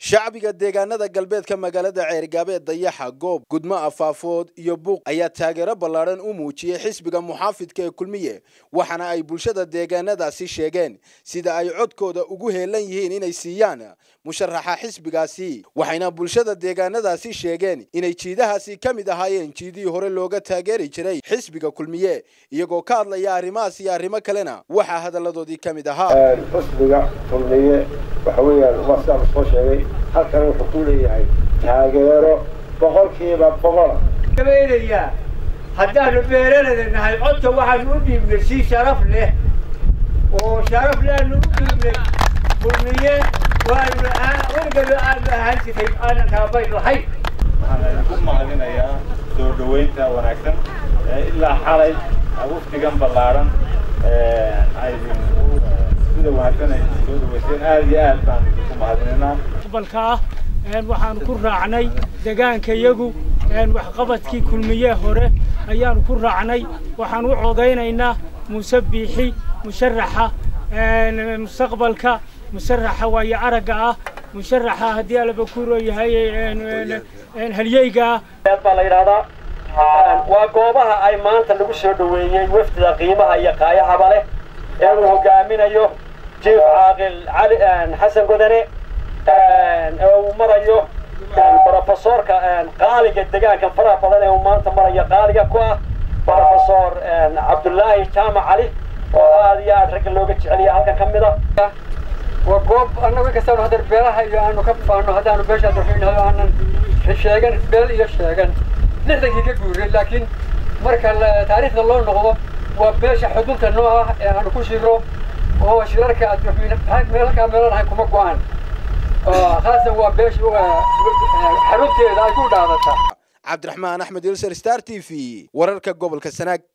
shacbiga deegaanada galbeedka magaalada ceergaabeed dayaxa goob gudmo afaafood iyo buuq ayaa taageero ballaadhan u muujiyey xisbiga muxaafidka ee kulmiye waxaana ay bulshada deegaanadaasi sheegeen sida ay codkooda ugu heelan yihiin inay siiyaan musharaxa xisbigaasi waxayna bulshada deegaanadaasi sheegeen inay jiidahaasi ka mid ahaayeen jiidihii hore looga taageeri jiray xisbiga kulmiye iyagoo ka hadlaya arrimahaas iyo arrimo kalena waxaa hadalladoodii ka mid ahaa xisbiga kulmiye waxa weeyaan waa sidaa la soo sheegay halkan wuxuu ku leeyahay taageero boqolkiiba boqola gabaynayaa haddaanu beeralada nahay codka waxaanu u dhiibnay si sharaf leh oo sharaf leanu u dhiibnay kulmiye waanu wargalo aanu ahaan jiray aanan kaabayn lahayn waxaan ku mahadinayaa soo dhoweynta wanaagsan ilaa xalay wafdigan ballaaran ay sida wanaagsan ay soo dhaweyseen aad iyo aad baan ku mahadinaynaa balka ah waxaanu ku raacnay degaankayagu waxqabadkii kulmiye hore ayaanu ku raacnay waxaan u codaynaynaa muuse biixi musharaxa mustaqbalka musharaxa waayo aragga ah musharaxa haddii alaba kuro yahay halyeyga ah baa la yidhahdaa waa goobaha ay maanta lagu soo dhoweeyey wafdida qiimaha iyo qaayahaba leh ee uu hogaaminayo jiif caaqil cali xasan godane ee uu marayo brofesorka qaaliga degaanka faraha badan ee uu maanta marayo qaaliga ku ah brofesor cabdullaahi jaamac cali oo aad iyo aad ragga looga jeceliya halkan ka mid a waa goob annagu inkastanu haddar beelaha iyo aanu ka faano haddaanu beesha adarxinayo aanan sheegan beel iyo sheegan lixdankii ka guuray laakiin marka taariikhda loo noqdo waa beesha xudunta noo ah ee aanu ku shiro oo shirarka meelkaa meelanahay kuma go-aan khaasan waa beesha xarunteeda ay ku dhaadataa cabdiraxmaan axmed ilser star t v wararka gobolka sanaag